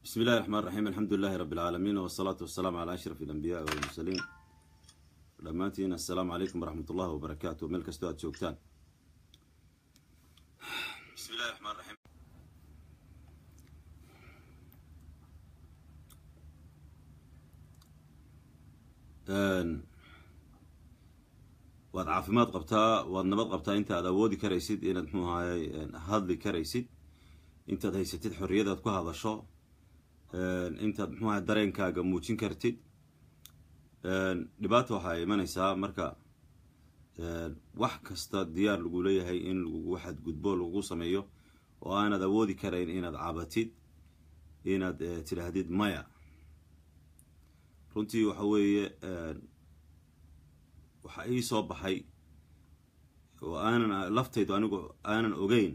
بسم الله الرحمن الرحيم الحمد لله رب العالمين والصلاة والسلام على أشرف الأنبياء والمرسلين dhammaantiin assalaamu calaykum waraxmat ullahi wabarakaatu meel kastoo aad joogtaan bismi illahi raxmaan raxiim waad caafimaad qabtaa waad nabad qabtaa inta aad awoodi karaysid inaad muxuu ahaaye hadli karaysid intaad haysatid xorriyadaad ku hadasho intaad muxuu ahay dareenkaaga muujin kartid dhibaata waxaa imanaysaa marka wax kasta diyaar lagu leeyahay in lagu xadgudbo lagu sameeyo oo aanad awoodi karayn inaad cabatid inaad tidhaahdid maya runtii waxa weeye waxa ii soo baxay oo aanan laftaydu anigu aanan ogeyn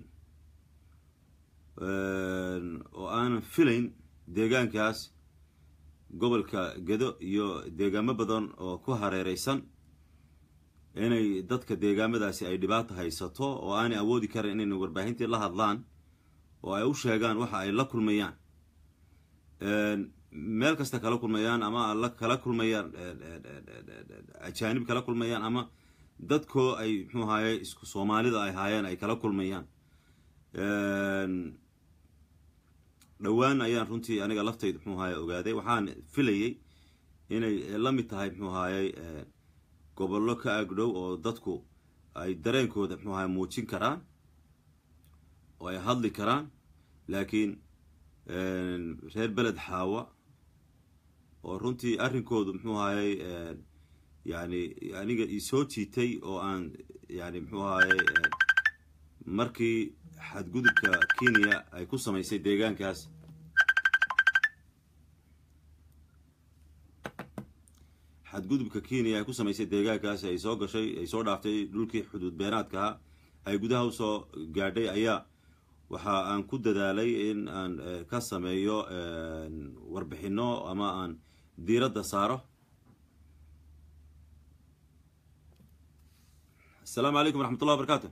oo aanan filayn deegaankaas gobolka gedo iyo deegaamo badan oo ku hareereysan inay dadka deegaamadaasi ay dhibaata haysato oo aanay awoodi karan inayna warbaahintii la hadlaan oo ay u sheegaan waxa ay la kulmayaan meel kasta kala kulmayaan ama la kala kulmayaan ajaanib kala kulmayaan ama dadkoo ay muxuu ahaye isku soomaalida ay haayeen ay kala kulmayaan dhowaan ayaan runtii aniga laftayda muxuu ahaye ogaaday waxaan filayay inay la mid tahay muxuu ahaayey gobollo ka agdhow oo dadku ay dareenkooda muxuu ahaye muujin karaan oo ay hadli karaan laakiin reer beled xaawa oo runtii arrinkoodu muxuu ahaayey yani aniga isoo jiitay oo aan yani muxuu ahaayey markii xadgudubka kenya ay ku samaysay deegaankaas xadgudubka kenya ay ku samaysay deegaankaasi ay soo gashay ay soo dhaaftay dhulkii xuduud beenaadkaha ay gudaha usoo gaadhay ayaa waxa aan ku dadaalay in aan ka sameeyo warbixino ama aan diiradda saaro assalaamu calaykum waraxmat ullah wabarakatu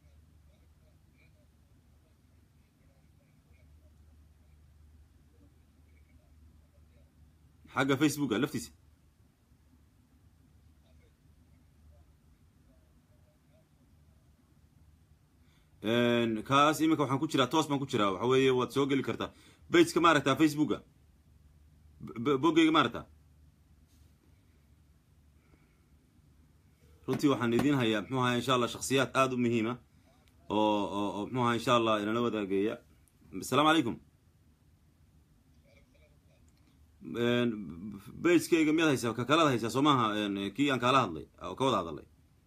xagga facebooka laftiisa kaas iminka waxaan ku jiraa toos baan ku jiraa waxa weeye waad soo geli kartaa bageka ma aragtaa facebooka boggeyga ma aragtaa runtii waxaan idiin hayaa muxuu ahaa insha allah shaksiyaad aada u muhiima oo oo muxuu ahaa insha allah inala wadaageeya assalaamu calaykum bagekeyga miyaad haysaa ka kalaad haysaa soo maaha kii aan kaala hadlay oo ka wada hadalay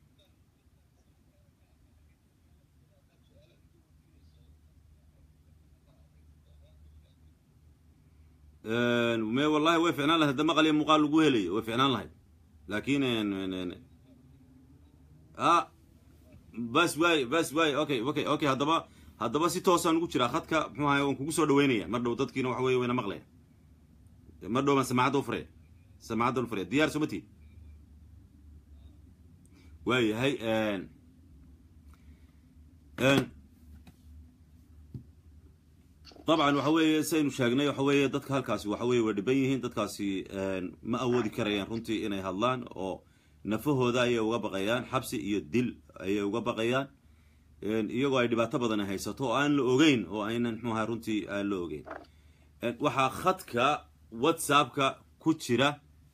me wallahi way ficnaan lahayd da maqal iyo muuqaal lagu helayo way ficnaan lahayd laakin a bas waay bas waay okay okay okay haddaba haddaba si toosaan ugu jiraa khadka muxuu ahay waan kugu soo dhaweynaya mar dhow dadkiina waxa weye wayna maqlaya mar dhow baan samacadda ufuraya samacaddan ufuraya diyaar soo mati waayahay dabcan waxa weeye saynu sheegnay waxa weeye dadka halkaasi waxa weye way dhiban yihiin dadkaasi ma awoodi karayaan runtii inay hadlaan oo nafahooda ayay uga baqayaan xabsi iyo dil ayay uga baqayaan iyagoo ay dhibaato badan haysato oo aan la ogeyn oo aynan muxuu ahay runtii aan la ogeyn waxaa khadka whatsappka ku jira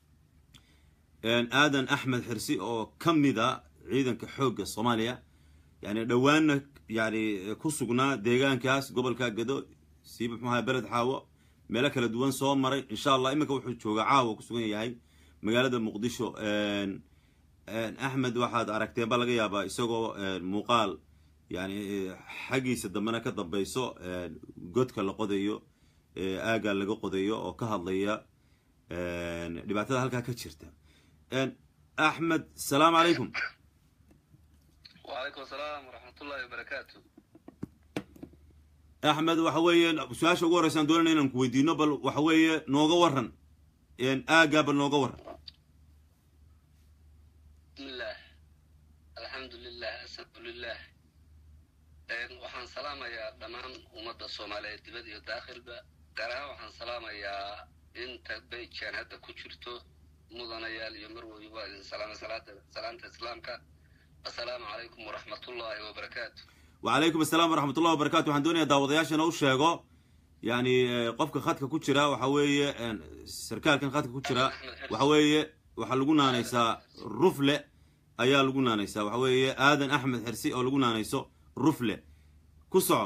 aadan axmed xirsi oo ka mida ciidanka xoogga soomaaliya yani dhowaanna yani ku sugnaa deegaankaas gobolka gado siiba muxuu ahay beled xaawo meelo kala duwan soo maray insha allah iminka wuxuu joogaa caawa ku sugan yahay magaalada muqdisho axmed waxaad aragteen baa laga yaabaa isagoo muuqaal yani xaggiisa dambena ka dambeyso godka la qodayo aagaa laga qodayo oo ka hadlaya dhibaatada halkaa ka jirta axmed asalaamu calaykum wacalaykum asalaam waraxmatullahi wabarakaatu axmed waxa weeye su-aasha ugu horreysaan doonayna inaan ku weydiino bal waxa weeye nooga waran aagaa bal nooga waran bismillaah alxamdu lilah asadu lilah waxaan salaamayaa dhammaan ummadda soomaaliyeed dibad iyo daakhilba gaar ahaan waxaan salaamayaa inta bayjaan hadda ku jirto mudanayaal iyo marwoy waa idin salaamay salaanta islaamka assalaamu calaykum waraxmatullaahi wabarakaatu wacalaykum asalaam waraxmat ullahi wabarakatu waxaan doonayaa daawadayaashana u sheego yani qofka khadka ku jira waxa weeye sarkaalkan khadka ku jira waxa weeye waxaa lagu naanaysaa rufle ayaa lagu naanaysaa waxa weeye aadan axmed xirsi oo lagu naanayso rufle ku soco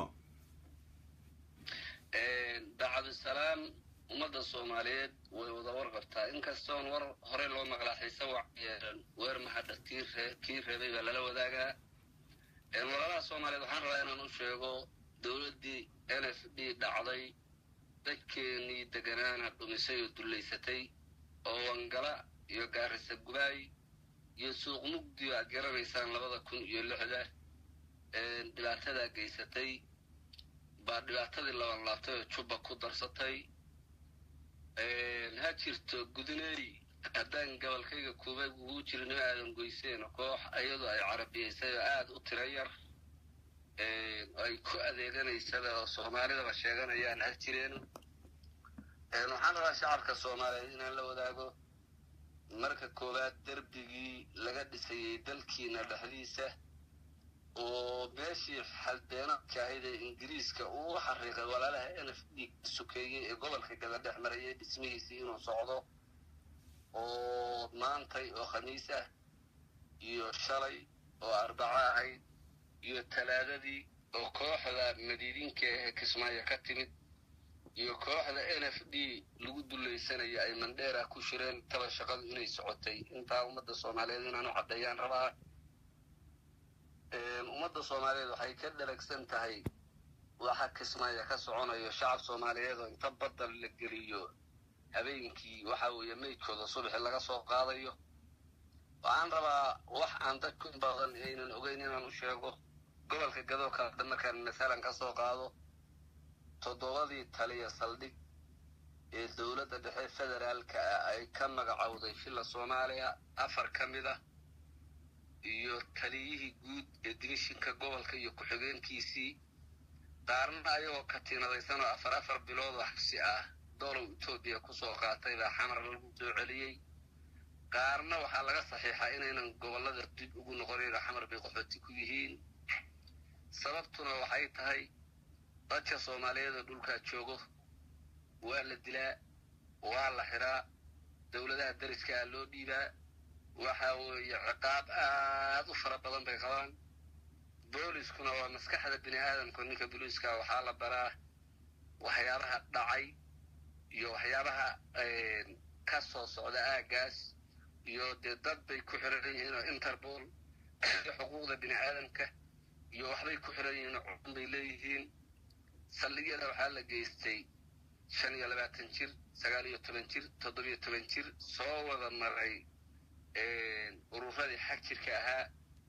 bacdusalaam ummadda soomaaliyeed way wada warqabtaa inkastoon war horey loo maqlaa xiise wac yeeran weer mahadha kii reebay baa lala wadaagaa walaalaha soomaaliyeed waxaan rabaa inaan u sheego dowladdii n f d dhacday dadkeenii deganaana dhumisay oo dullaysatay oo wangala iyo gaarisa gubaay iyo suuq mugdi aad garanaysaan labada kun iyo lixda dhibaatadaa geysatay baa dhibaatadii laban laabtay oo jubba ku darsatay ha jirto guduneey haddaan gobolkayga kuuba ugu jirin oo aadan goyseen koox iyadoo ay carabiyaysay oo aada u tira yar ay ku adeeganaysada oo soomaalidaba sheeganayaan ha jireen waxaan rabaa shacabka soomaaliyeed inaan la wadaago marka koowaad derbigii laga dhisayey dalkiina dhexdiisa oo meeshii xaldeenadka ahayd ee ingiriiska uu u xariiqay walaalaha n f d ka sokeeyey ee gobolka gabadhex marayay dhismihiisii inuu socdo oo maantay oo khamiis ah iyo shalay oo arbaco ahayd iyo talaadadii oo kooxda madiidinka ee kismaayo ka timid iyo kooxda n f d lagu dulaysanaya ay mandheera ku shireen taba shaqadu inay socotay intaa ummadda soomaaliyeed inaan u caddeeyaan rabaa ummadda soomaaliyeed waxay ka dharagsan tahay waxa kismaayo ka soconayo shacab soomaaliyeed oo inta badal la geliyo habeenkii waxa weeye meydkooda subaxi laga soo qaadayo waxaan rabaa wax aan dadku badan aynan ogeyn inaan u sheego gobolka gadooka hadda markaan masalan ka soo qaado toddobadii taliya saldhig ee dowladda dhexe federaalka ah ay ka magacowday filla soomaaliya afar ka mid ah iyo taliyihii guud ee dimishinka gobolka iyo ku-xigeenkiisii qaarna ayagoo katiinadaysan oo afar afar bilood oo xabsi ah doolow etoobiya kusoo qaatay baa xamar lagu soo celiyey qaarna waxaa laga saxiixaa inaynan gobollada dib ugu noqonayn xamar bay qaxooti ku yihiin sababtuna waxay tahay dadka soomaaliyeed oo dhulkaa joogo waa la dilaa waa la xiraa dowladaha deriskaa loo dhiibaa waxa weeye ciqaab aad u fara badan bay qabaan booliskuna waa maskaxda bini aadamka ninka booliiska waxaa la baraa waxyaabaha dhacay iyo waxyaabaha ka soo socda aaggaas iyo dee dad bay ku xiran yihiin oo interpol iyo xuquuqda bini aadamka iyo waxbay ku xiran yihiin oo cudun bay leeyihiin saldhigyada waxaa la geystay shan iyo labaatan jir sagaal iyo toban jir toddobiyo toban jir soo wada maray ururadii xag jirka ahaa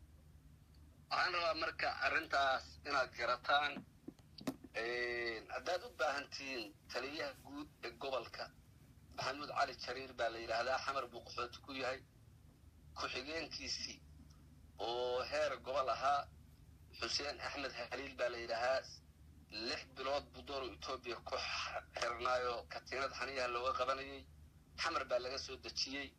waxaan rabaa marka arrintaas inaad garataan haddaad u baahantihiin taliyaha guud ee gobolka maxamuud cali jariir baa la yidhaahdaa xamar buu qaxooti ku yahay ku-xigeenkiisii oo heer gobol ahaa xuseen axmed haliil baa la yidhaahaa lix bilood buu dooro etoobiya ku xirnaayo katiinad xaniyaha looga qabanayay xamar baa laga soo dejiyey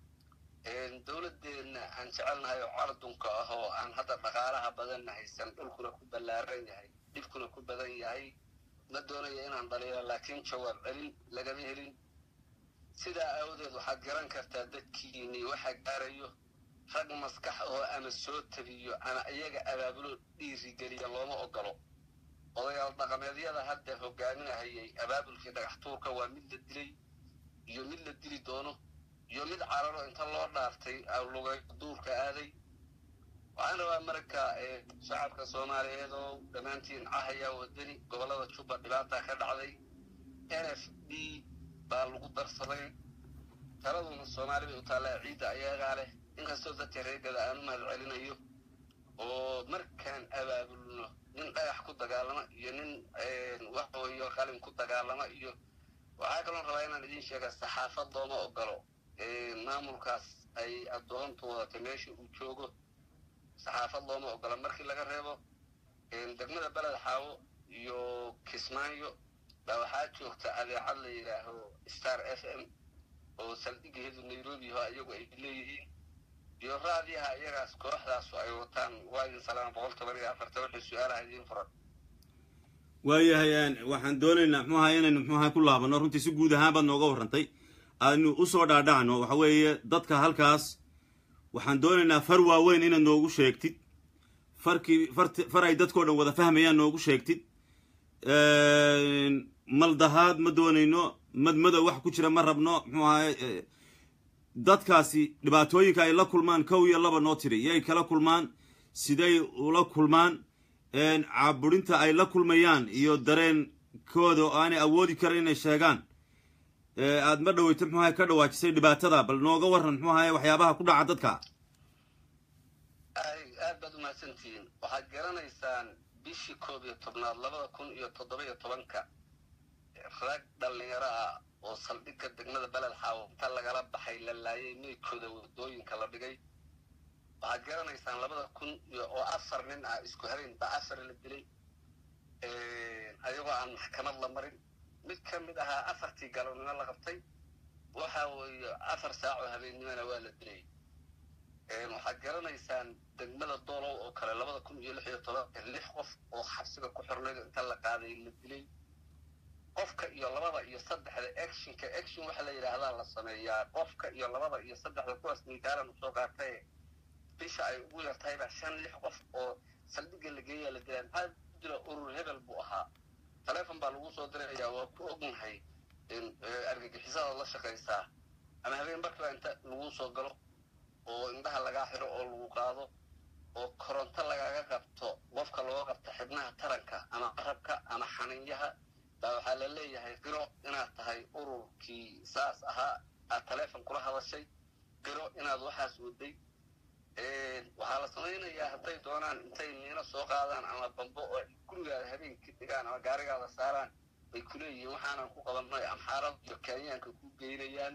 dowladdeenna aan jecelnahay oo cardunka ah oo aan hadda dhaqaalaha badanna haysan dhulkuna ku ballaaran yahay dhibkuna ku badan yahay ma doonaya inaan dhaliilo laakiin jawaab celin lagama helin sidaa awdeed waxaad garan kartaa dadkiinii waxa gaarayo rag maskax oo ama soo tabiyo ama iyaga abaabulo dhiirigeliya looma ogolo odayaal dhaqameedyada hadda hogaaminahayay abaabulkii dhagax tuurka waa mid la dilay iyo mid la dili doono iyo mid cararo inta loo dhaartay lugay duurka aaday waxaan rabaa marka shacabka soomaaliyeed oo dhammaantiin cahaya wadani gobollada jubba dhibaata ka dhacday n f d baa lagu darsaday taladuna soomaali bay u taallaa ciidda ayagaa leh inkastoo dadka reegada aan u mahad celinayo oo markaan abaabulno nin dhagax ku dagaalama iyo nin waxweeyo qalin ku dagaalama iyo waxaa kaloon rabaa inaan idiin sheega saxaafad looma ogolo maamulkaas ay addoontu wadatay meesha uu joogo saxaafad looma ogola markii laga reebo degmada beled xaawo iyo kismaayo baa waxaa joogta adeecad la yidhaaho star f m oo saldhigeedu nairobi ho iyagu ay leeyihiin iyo raadiyaha iyagaas kooxdaasu ay wataan waa idin salaama boqol toban iyo afarta wixii su-aalaha idiin furan waayahay waxaan doonaynaa muxuu ahay inaynu muxuu ahay ku laabano runtii si guud ahaan baad nooga warrantay aynu usoo dhaadhacno waxa weeye dadka halkaas waxaan doonaynaa far waaweyn inaad noogu sheegtid farkii farti far ay dadkao dhan wada fahmayaan noogu sheegtid maldahaad ma doonayno madmadow wax ku jira ma rabno muxuu ahay dadkaasi dhibaatooyinka ay la kulmaan kow iyo laba noo tiri yay kala kulmaan siday ula kulmaan caaburinta ay la kulmayaan iyo dareenkooda oo aanay awoodi karan inay sheegaan aad ma dhaweyto muxuu ahay ka dhawaajisay dhibaatada bal nooga warran muxuu ahay waxyaabaha ku dhaca dadka ay aad baad umahadsantihiin waxaad garanaysaan bishii koob iyo tobnaad labada kun iyo toddoba iyo tobanka rag dhallinyaro ah oo saldhigga degmada beled xaawo inta lagala baxay la laayay meydkooda wadooyinka la dhigay waxaad garanaysaan labada kun iyo oo afar nin ah isku habeen baa afar la dilay ayagoo aan maxkamad la marin mid ka mid ahaa afartii galabnimo la qabtay waxa weeye afar saac oo habeennimona waa la dilay waxaad garanaysaan degmada doolow oo kale labada kun iyo lix iyo tobanka lix qof oo xabsiga ku xornayd inta la qaaday la dilay qofka iyo labada iyo saddexda actionka action waxa la yidhaahdaa la sameeyaa qofka iyo labada iyo saddexda kuwaas miitaalan usoo qaatay bisha ay ugu yartahay baa shan lix qof oo saldhigga la geeyaa la dilaa maxaa jira urur hebel buu ahaa taleefon baa lagu soo dirayaa waa ku ognahay argagixisada la shaqaysaa ama habeen barkiba inta lagu soo galo oo indhaha lagaa xiro oo lagu qaado oo koronto lagaga qabto qofka looga qabto xibnaha taranka ama qarabka ama xaniinyaha baa waxaa la leeyahay qiro inaad tahay ururkii saas ahaa aad taleefon kula hadashay qiro inaad waxaas waday waxaa la samaynayaa hadday doonaan intay miino soo qaadaan ama bambo oo gurigaada habeenkii dhigaan ama gaarigaada saaraan bay ku leeyihiin waxaanan ku qabanay amxaarada iyo kenyaanka ku geynayaan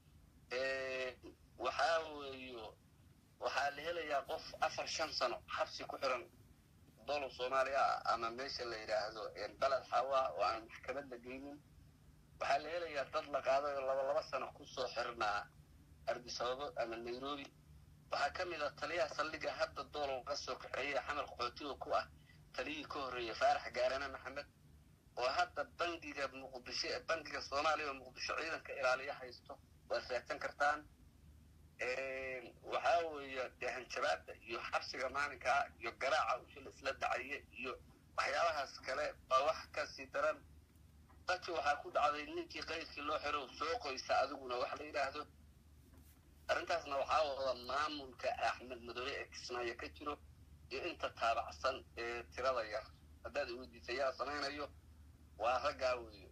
waxaa weeyo waxaa la helayaa qof afar shan sano xabsi ku xiran dolow soomaaliya ah ama meesha la yidhaahdo beled xawa oo aan maxkamad la geynin waxaa la helayaa dad la qaaday oo laba laba sano kusoo xirnaa ardisababo ama nairobi waxaa ka mid ah taliyaha saldhigga hadda doolow ka soo kaxeeya xamar qaxootiga ku ah taliyihii ka horreeyay faarax gaarane maxamed oo hadda bangiga muqdisho bangiga soomaaliya oo muqdisho ciidanka ilaaliya haysto waad raadsan kartaan waxaa weeye dee hanjabaada iyo xabsiga maalinkaa iyo garaaca ushil isla dacaye iyo waxyaabahaas kale baa wax kasii daran dadki waxaa ku dhacday ninkii qaydkii loo xiro soo qoysa adiguna wax la yidhaahdo arrintaasna waxaa wada maamulka axmed madoobe ee kismaayo ka jiro iyo inta taabacsan ee tirada yar haddaad iweydiisa yaa samaynayo waa raggaa weeyo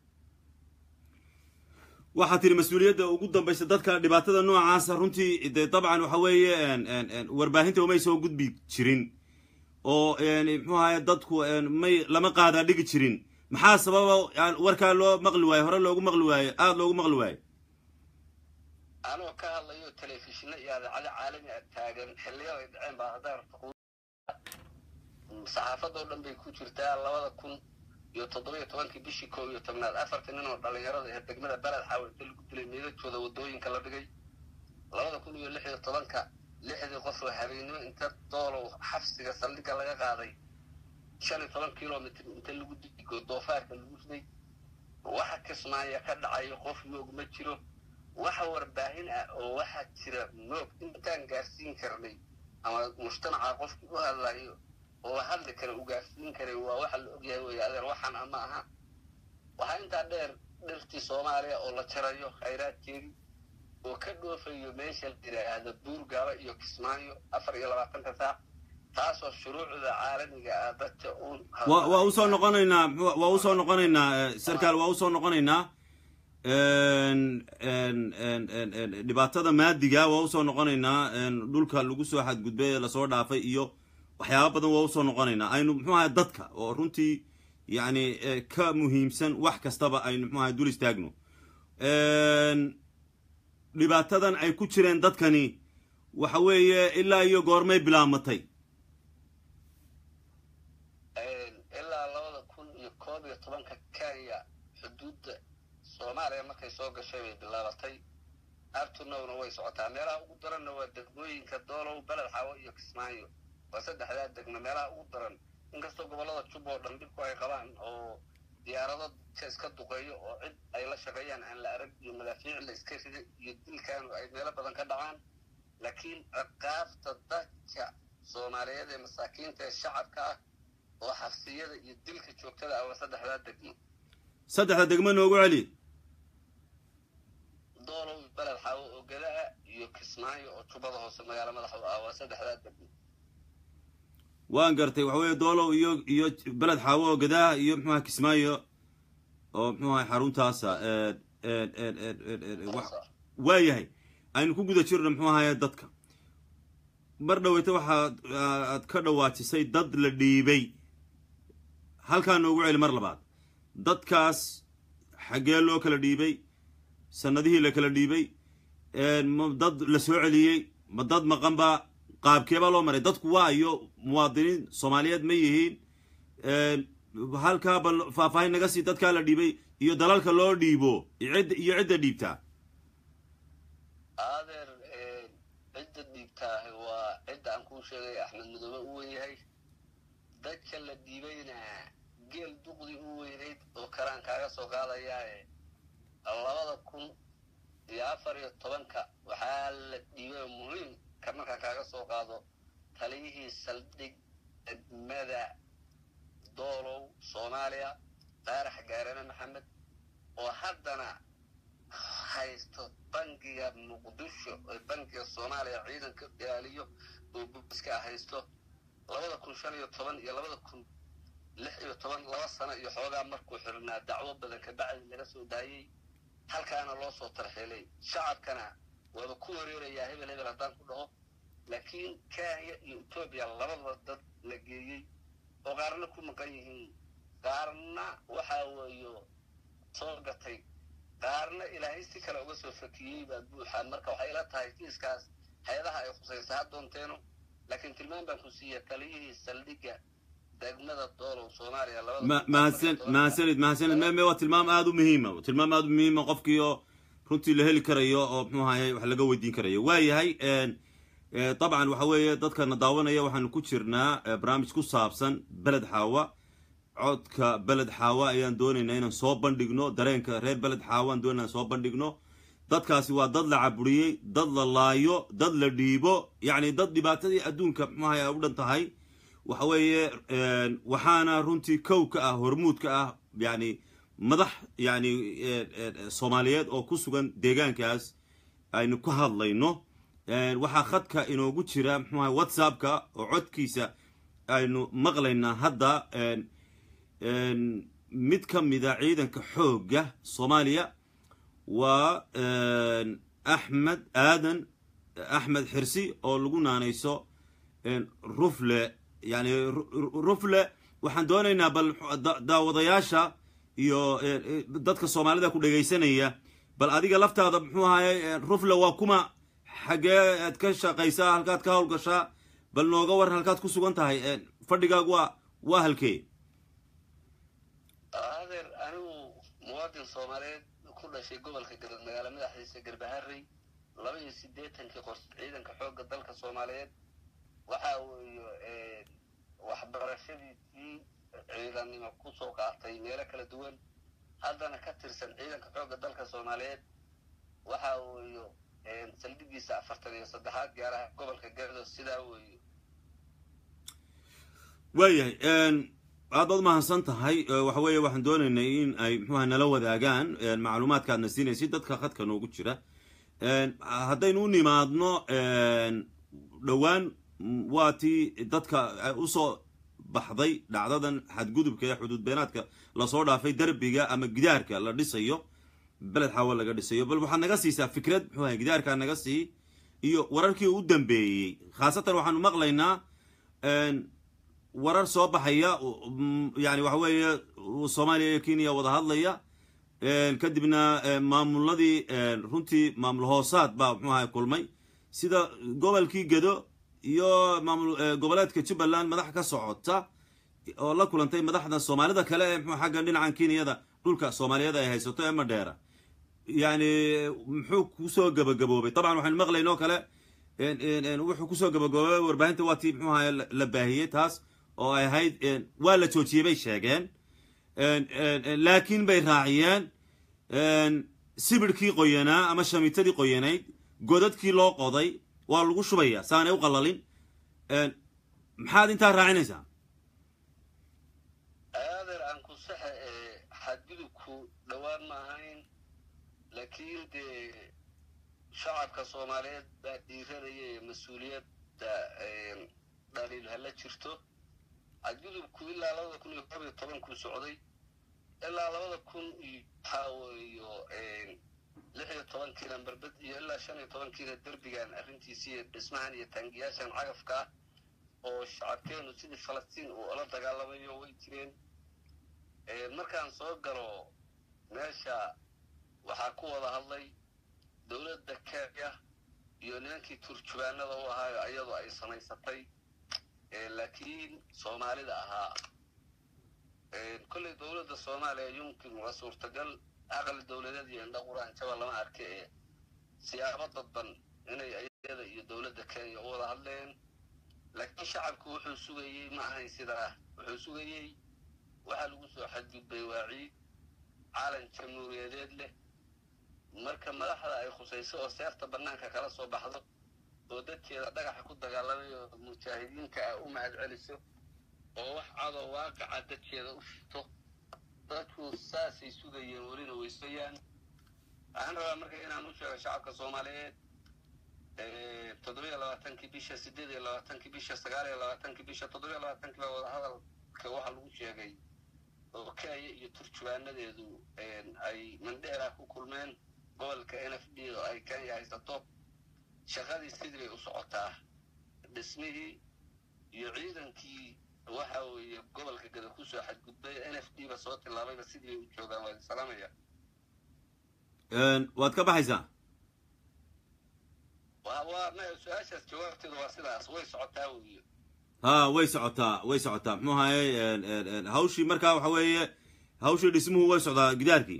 waxaa tiri mas-uuliyadda ugu dambaysa dadka dhibaatada noocaasa runtii dee dabcan waxa weeye warbaahinta umay soo gudbi jirin oo muxuu ahaye dadku may lama qaadaa dhigi jirin maxaa sababa warkaa loo maqli waaye hore loogu maqli waaye aada loogu maqli waaye anoo ka hadlayo telefishino iyo adeecado caalami a taagan xiliyaday dhaceen baa hadday rabto saxaafadoo dhan bay ku jirtaa labada kun iyo toddobiyo tobankii bishii koob iyo tobnaad afartii nin oo dhallinyarada ee degmada beled xaawa inta lagu dilay meedadkooda waddooyinka la dhigay labada kun iyo lix iyo tobanka lixdii qof oo habeennimo inta doolow xabsiga saldhigga laga qaaday shan iyo toban kilomitr inta lagu digo doofaarka lagu riday waxa kismaaya ka dhacayo qof moog ma jiro waxa warbaahin ah oo waxaa jira moog intaan gaarsiin karnay ama mujtamaca qofkii u hadlayo oo hadli kara u gaarsiin karay waa waxa la ogyahay wey adeer waxaan ama aha waxaa intaa dheer dhirtii soomaaliya oo la jarayo khayraadkeedii oo ka dhoofayo meesha la yidhaahdo buurgaaba iyo kismaayo afar iyo labaatanka saac taasoo shuruucda caalamiga ah dadka uun waa usoo noqonaynaa waa usoo noqonaynaa sarkaal waa usoo noqonaynaa dhibaatada maadiga waa usoo noqonaynaa dhulka lagu soo xadgudbay ee lasoo dhaafay iyo waxyaaba badan waa usoo noqonaynaa aynu muxuu ahay dadka oo runtii yacni ka muhiimsan wax kastaba aynu muxuu ahay dul istaagno dhibaatadan ay ku jireen dadkani waxa weeye ilaa iyo goormay bilaamatay ilaa labada kun iyo koob iyo tobanka kenya soomaaliya markay soo gashay bay bilaabatay abtunowna way socotaa meelaha ugu daranna waa degmooyinka doolow beled xaawo iyo kismaayo waa saddexdaa degmo meelaha ugu daran inkastoo gobollada jub oo dhan dhibku ay qabaan oo diyaarado ka iska duqeeyo oo cid ay la shaqeeyaan aan la arag iyo madaafiic la iska rida iyo dilkan ay meelo badan ka dhacaan laakiin ciqaabta dadka soomaaliyeed ee masaakiinta ee shacabka ah oo xabsiyada iyo dilka joogtada ah waa saddexdaa degmo saddexda degmo noogu celi doolow beled xaawo oo gadaa iyo kismaayo oo jubbada hoose magaalo madaxa u ah waa saddexdaa degmo waan gartay waxa weeye doolow iyo iyo beled xaawo oo gadaa iyo muxuaha kismaayo oo muxuaha xaruntaasa waa yahay aynu ku guda jirno muxuu ahaye dadka mar dhaweyta waxaad aad ka dhawaajisay dad la dhiibay halkaa noogu celi mar labaad dadkaas xaggee loo kala dhiibay sanadihii la kala dhiibay ma dad la soo celiyey ma dad maqanba qaabkeebaa loo maray dadku waa iyo muwaadiniin soomaaliyeed ma yihiin halkaa bal faahfaahin naga sii dadkaa la dhiibay iyo dalalka loo dhiibo cidda iyo cidda dhiibtaa adeer cidda dhiibtaahi waa cidda aan kuu sheegay axmed madoobe u wenyahay dadka la dhiibayna geel duqdii u weynayd oo kalaan kaaga soo qaadayaae labada kun iyo afar iyo tobanka waxaa la dhiibay muhiimka markaan kaaga soo qaado taliyihii saldhig degmada doolow soomaaliya qaarax gaarane maxamed oo haddana haysto bangiga muqdisho ee bangiga soomaaliya ciidanka ilaaliyo oo booliska haysto labada kun shan iyo toban iyo labada kun lix iyo toban laba sano iyo xoogaa markuu xirnaa dacwo badan kabacdi laga soo daayey halkaana loo soo tarxeelay shacabkana waaba ku wareerayaa hebel hebel haddaan ku dhaho laakiin kenya iyo etoobiya labadaba dad la geeyey oo qaarna ku maqan yihiin qaarna waxaa weeyo soo gatay qaarna ilaahay si kale uga soo fakiyey baa buuxa marka waxay ila tahay kiiskaas hay-adaha ay khusaysa ha doonteeno laakiin tilmaan baan ku siiya taliyihii saldhigga degmada doolow soomaaliya mahadsan mahadsanid mahadsanid me me waa tilmaam aada u muhiima tilmaam aada u muhiima qofkii oo runtii la heli karayo oo muxuu ahaye wax laga weydiin karayo waa yahay dabcan waxa weeye dadkana daawanaya waxaanu ku jirnaa barnaamij ku saabsan beled xaawa codka beled xaawa ayaan doonaynaa inaan soo bandhigno dareenka reer beled xaawa aan doonayna soo bandhigno dadkaasi waa dad la caburiyey dad la laayo dad la dhiibo yacni dad dhibaatadii adduunka muxuahay ay u dhan tahay waxa weeye waxaana runtii kow ka ah hormuud ka ah yani madax yani soomaaliyeed oo ku sugan deegaankaas aynu ka hadlayno waxaa khadka inoogu jira muxuaha whatsappka oo codkiisa aynu maqlaynaa hadda mid ka mida ciidanka xoogga soomaaliya waa axmed aadan axmed xirsi oo lagu naanayso rufle yani rufle waxaan doonaynaa bal daawadayaasha iyo dadka soomaalida ku dhegaysanaya bal adiga laftaada muxuu ahaye rufle waa kuma xaggee aad ka shaqaysaa halkaad ka howlgashaa bal nooga waran halkaad ku sugan tahay fadhigaagu waa waa halkee adeer anigu muwaadin soomaaliyeed ku dhashay gobolka galad magaalo madaxdiisa garbaharey laba iyo siddeetankii qors ciidanka xoogga dalka soomaaliyeed waxaa weeye waxbarashadiisii ciidannimo kusoo qaatay meelo kala duwan haddana ka tirsan ciidanka xoogga dalka soomaaliyeed waxaa weeyo saldhigiisa afartan iyo saddexaad gaaraha gobolka galado sidaa weeyo waayahay aad baad umahadsan tahay waxa weeye waxaan doonaynay in ay muxuaha nala wadaagaan macluumaadka aadna siinaysid dadka khadka noogu jira haddaynu u nimaadno dhowaan waa tii dadka usoo baxday dhacdadan xadgudubka ee xuduud beenaadka lasoo dhaafay derbiga ama gidaarka la dhisayo beled xaawo laga dhisayo bal waxaad naga siisaa fikrad muxuu ahay gidaarkaa naga sii iyo wararkii u dambeeyey khaasatan waxaanu maqlaynaa warar soo baxaya yani waxa weeye soomaaliya iyo kenya wada hadlaya kadibna maamuladii runtii maamul hoosaad baa muxuu ahay kulmay sida gobolkii gedo iyo maamul goboleedka jubbaland madax ka socota oo la kulantay madaxda soomaalida kale ee mxuu xagga dhinacan kenyada dhulka soomaaliyada ay haysato ee madheera yani muxuu kusoo gabagaboobay dabcan waxaynu maqlaynoo kale wuxuu kusoo gabagaboobay warbaahinta waa tii muxuu ahaye la baahiyey taas oo ay ahayd waa la joojiyey bay sheegeen laakiin bay raaciyeen sibirhkii qoyanaa ama shamitadii qoyanayd godadkii loo qoday waa lagu shubaya saanay u qalalin maxaad intaa raacinaysaa aadeer aan ku saxa ee xadgudubku dhowaan ma ahayn laakiin dee shacabka soomaaliyeed baa dhiiranaya ee mas-uuliyadda dhaliil hala jirto xadgudubku ilaa labada kun iyo koob iyo tobankuu socday ilaa labada kun iyo waxaaweeyo lix iyo tobankiina barbed iyo ilaa shan iyo tobankiina derbigan arrintiisiiyo dhismahan iyo taangiyaashan cagafka ah oo shacabkeenu sidii falastiin uu ola dagaalamayo way jireen markaan soo galo meesha waxaa ku wada hadlay dowladda kenya iyo nimankii turjubaanada u ahaayo iyadoo ay samaysatay laakiin soomaalida ahaa kolley dowladda soomaaliya yumkin waa suurtagal aqli dowladeed iyo indha quraanjaba lama arka ee siyaabo dadban inay iyada iyo dowladda kenya u wada hadleen laakiin shacabku wuxuu sugayey ma ahayn sidaa wuxuu sugayey waxaa lagu soo xadgudbay waa ciid caalan jamhuuriyadeed leh marka madaxda ay khusayso oo seerta bannaanka kala soo baxdo oo dadkeeda dhagaxa ku dagaalamayo mujaahidiinka ah u mahad celiso oo wax cadoo waaqaca dadkeeda u shito dadku saasay sugayeen welina weysayaan waxaan rabaa marka inaan u sheego shacabka soomaaliyeed toddobiyo labaatankii bisha siddeed iyo labaatankii bisha sagaal iyo labaatankii bisha toddobiyo labaatankii baa wadahadalka waxaa lagu sheegay oo kenya iyo turjubaanadeedu ay mandheera ku kulmeen gobolka n f d oo ay kenya haysato shaqadii sidii bay u socotaa dhismihii iyo ciidankii waxa weeye gobolka gada kusoo xadgudbay n f d ba soo tilaabayba sidii bay u joogaan waa salaamaya waad ka baxaysaa waa su-aashaas jawaabteedu waa sidaas way socotaa weeye ha way socotaa way socotaa muxuu ahaye hawshii markaa waxa weeye hawshii dhismuhu way socdaa gidaarkii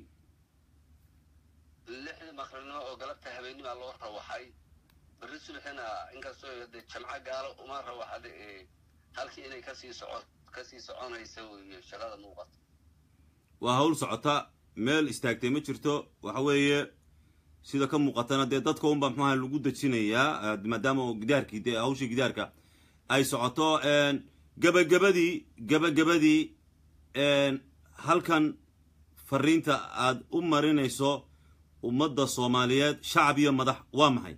lixdii maqribnimo oo galabta habeenimaa loo rawaxay berri subaxina inkastoo de jamco gaalo uma rawaxda ee halkii inay kasii soco kasii soconaysa weeye shaqada muuqata waa hawl socota meel istaagtay ma jirto waxa weeye sida ka muuqatana dee dadka unba muxuaha lagu dejinayaa maadaama oo gidaarkii dee hawshii gidaarka ay socoto gabagabadii gabagabadii halkan fariinta aad u marinayso ummadda soomaaliyeed shacab iyo madax waa maxay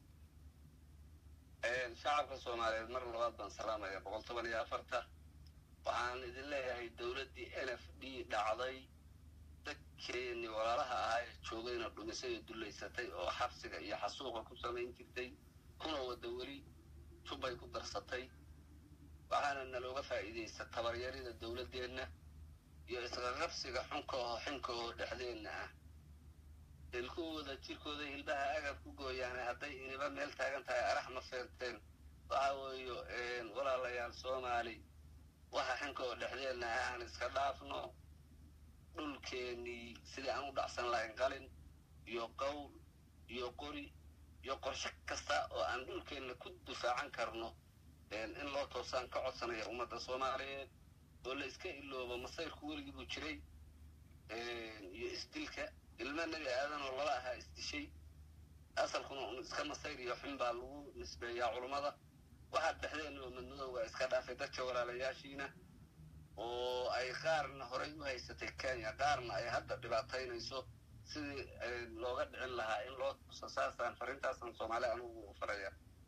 shacabka soomaaliyeed mar labaad baan salaamaya boqol toban iyo afarta waxaan idin leeyahay dowladdii n f d dhacday dadkeeni walaalaha ahaa ee joogayna dhumisay oo dullaysatay oo xabsiga iyo xasuuqa ku samayn jirtay kuna wada weli jubbay ku darsatay waxaana nalooga faa'iidaysta tabaryarida dowladdeenna iyo isqaqabsiga xunka oo xinka oo dhexdeenna ah ilkuwooda jirkooda hilbaha agab ku gooyaane hadday iniba meel taagan tahay arax ma feenteen waxa weeyo walaalayaal soomaali waxa xinka oo dhexdeenna ah aan iska dhaafno dhulkeennii sidii aan u dhacsan lahayn qalin iyo qowl iyo qori iyo qorshe kasta oo aan dhulkeenna ku difaacan karno in loo toosaan ka codsanaya ummadda soomaaliyeed oo la iska iloobo masayrku weligii buu jiray iyo isdilka ilmo nebi aadan oo lala ahaa isdishay asalkuna un iska masayr iyo xun baa lagu nisbeeyaa culummada waxaa dhexdeenna oo madmadowga iska dhaafay dadka walaalayaashiina oo ay qaarna horay u haysatay kenya qaarna ay hadda dhibaataynayso sidii looga dhicin lahaa in loo tuso saasaan fariintaasaan soomaali anugu u faraya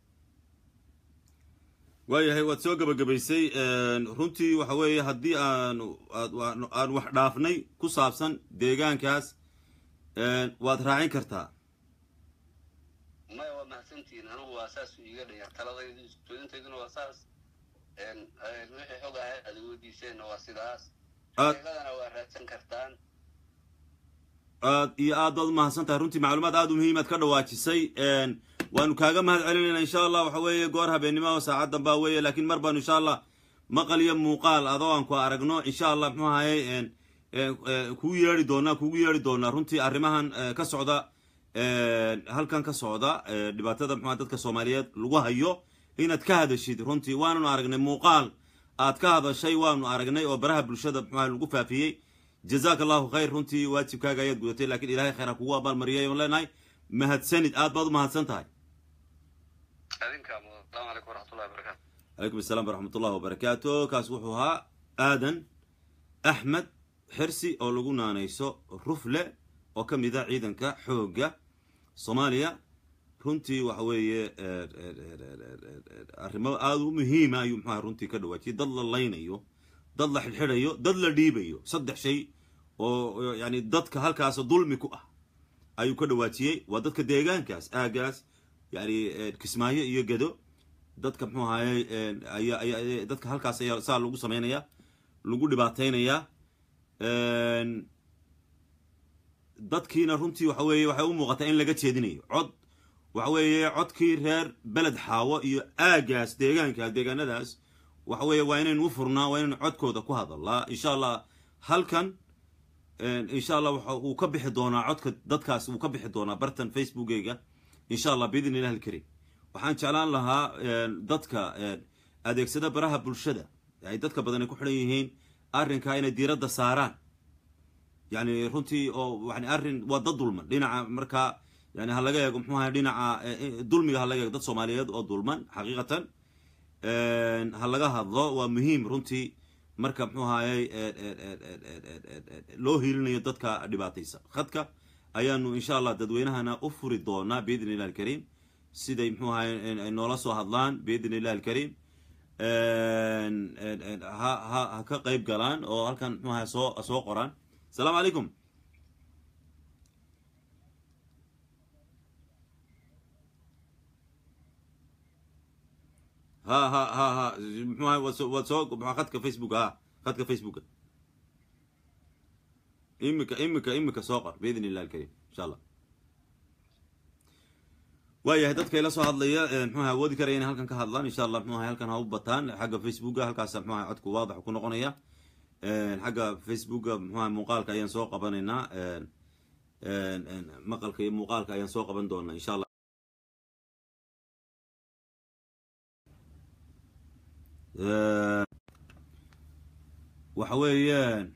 waayahay waad soo gabagabaysay runtii waxa weeye haddii aanu aan wax dhaafnay ku saabsan deegaankaas waad raacin kartaa maya waa mahadsantihiin anigu waa saas iiga dhaya taladaydu isjoodintayduna waa saas wixii xog ahay aad weydiiseenna waa sidaas xaqiiqadana waa raadsan kartaan aad iyo aad baad umahadsan tahay runtii macluumaad aad u muhiimaad ka dhawaajisay waanu kaaga mahad celinayna insha allah waxa weeye goor habeennimo oo saacaddan baa weeye laakiin mar baanu insha allah maqal iyo muuqaal adoo aan ku aragno insha allah muxuu ahaye kugu yeeri doonaa kugu yeeri doonaa runtii arrimahan ka socda halkan ka socda dhibaatada muxua dadka soomaaliyeed lagu hayo inaad ka hadashid runtii waananu aragnay muuqaal aad ka hadashay waanu aragnay oo baraha bulshada muxua lagu faafiyey jazaaka allahu khayr runtii waajibkaaga ayaad gudatay lakiin ilahay khayr ha kugu abaalmariyay oon leenahay mahadsanid aad baad u mahadsan tahay calaykum asalaam waraxmat ullahi wabarakaatu kaas wuxuu ahaa aadan axmed xirsi oo lagu naanayso rufle oo ka mid a ciidanka xoogga soomaaliya runtii waxa weeye arrimo aada u muhiima ayuu muxuaha runtii ka dhawaajiyay dad la laynayo dad la xidhxidhayo dad la dhiibayo saddex shay oo yani dadka halkaas dulmi ku ah ayuu ka dhawaajiyey waa dadka deegaankaas aagaas yani kismaayo iyo gedo dadka muxuu ahayey aya aya dadka halkaas ayaa saa lagu samaynayaa lagu dhibaataynayaa dadkiina runtii waxa weeye waxay u muuqataa in laga jeedinayo cod waxa weeye codkii reer beled xaawo iyo aagaas deegaankaas deegaanadaas waxa weeye waa inaynu u furnaa waa inaynu codkooda ku hadalnaa insha allah halkan insha allah waxa uu ka bixi doonaa codka dadkaas uu ka bixi doonaa bartan facebookeyga insha allah biidn illah alkarim waxaan jeclaan lahaa dadka adeegsada baraha bulshada ay dadka badan ay ku xidhan yihiin arrinkaa inay diiradda saaraan yani runtii oo yani arrin waa dad dulman dhinaca markaa yani ha laga eego muxuu ahay dhinaca dulmiga ha laga eego dad soomaaliyeed oo dulman xaqiiqatan ha laga hadlo waa muhiim runtii marka muxuu ahayey loo hiilinayo dadka dhibaataysa khadka ayaanu insha allah dadweynahana u furi doonaa biidn illah alkariim siday muxuu ahay ay noola soo hadlaan biidn illah alkariim ha ha ha ka qayb galaan oo halkan muxuu ahay soo soo qoraan asalaamu calaykum ha ha ha ha muxuu ahay waad soo waad soo khadka facebooka ha khadka facebooka imika imika imika soo qor biidn illah alkariim insha allah waayahay dadka ila soo hadlaya mxuaha awoodi karaya inay halkan ka hadlaan insha allah mxuaha halkan ha u bataan xagga facebooka halkaas mxuaha codku waadax ku noqonaya xagga facebooka mxuaha muuqaalka ayaan soo qabanaynaa maqalka iyo muuqaalka ayaan soo qaban doonaa insha allah waxa weeyaan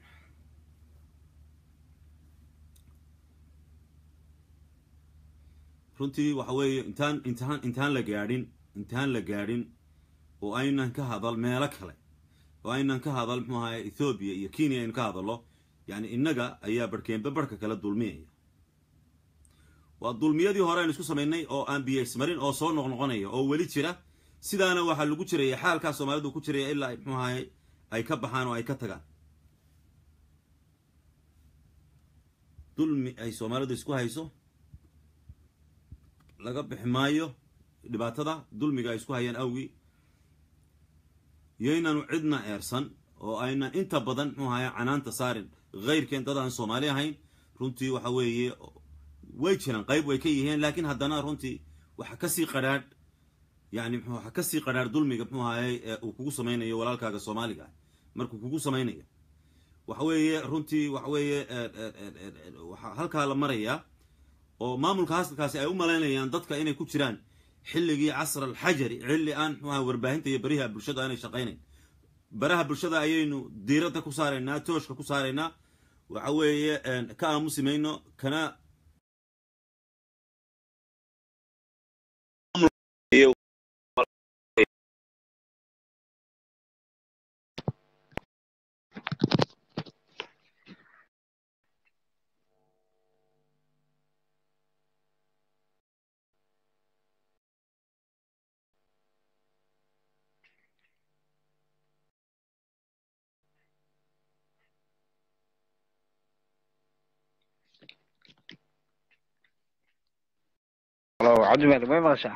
runtii waxa weeye intaan intaan intaan la gaadhin intaan la gaadhin oo aynan ka hadal meelo kale oo aynan ka hadal muxuu ahay ethoobiya iyo kenya aynu ka hadallo yani innaga ayaa barhkeenba barhka kale dulmiyaya waa dulmiyadii hore aynu isku samaynay oo aan biyaysmarin oo soo noqnoqonaya oo weli jira sidaana waxaa lagu jiraya xaalkaa soomaalidu ku jiraya ilaa muxuu ahay ay ka baxaan oo ay ka tagaan dulmi ay soomaalidu isku hayso laga bixi maayo dhibaatada dulmiga ay isku hayaan awgii yaynanu cidna eersan oo aynan inta badan muxuu ahaya canaanta saarin hayrkeen dad aan soomaali ahayn runtii waxa weeye way jiraan qayb way ka yihiin laakiin haddana runtii waxa kasii qadhaadh yani waxa kasii qadhaadh dulmiga muxuu ahayey uu kugu samaynayo walaalkaaga soomaaliga ah markuu kugu samaynaya waxa weeye runtii waxa weeye waxaa halkaa la marayaa oo maamulka hasalkaasi ay u malaynayaan dadka inay ku jiraan xilligii casr alxajari xilli aan muxuaha warbaahinta iyo bariha bulshada aanay shaqaynayn baraha bulshada ayaynu diiradda ku saaraynaa tooshka ku saaraynaa waxa weeye ka aamusi mayno kana Hello, cabdimaalik may maqashaa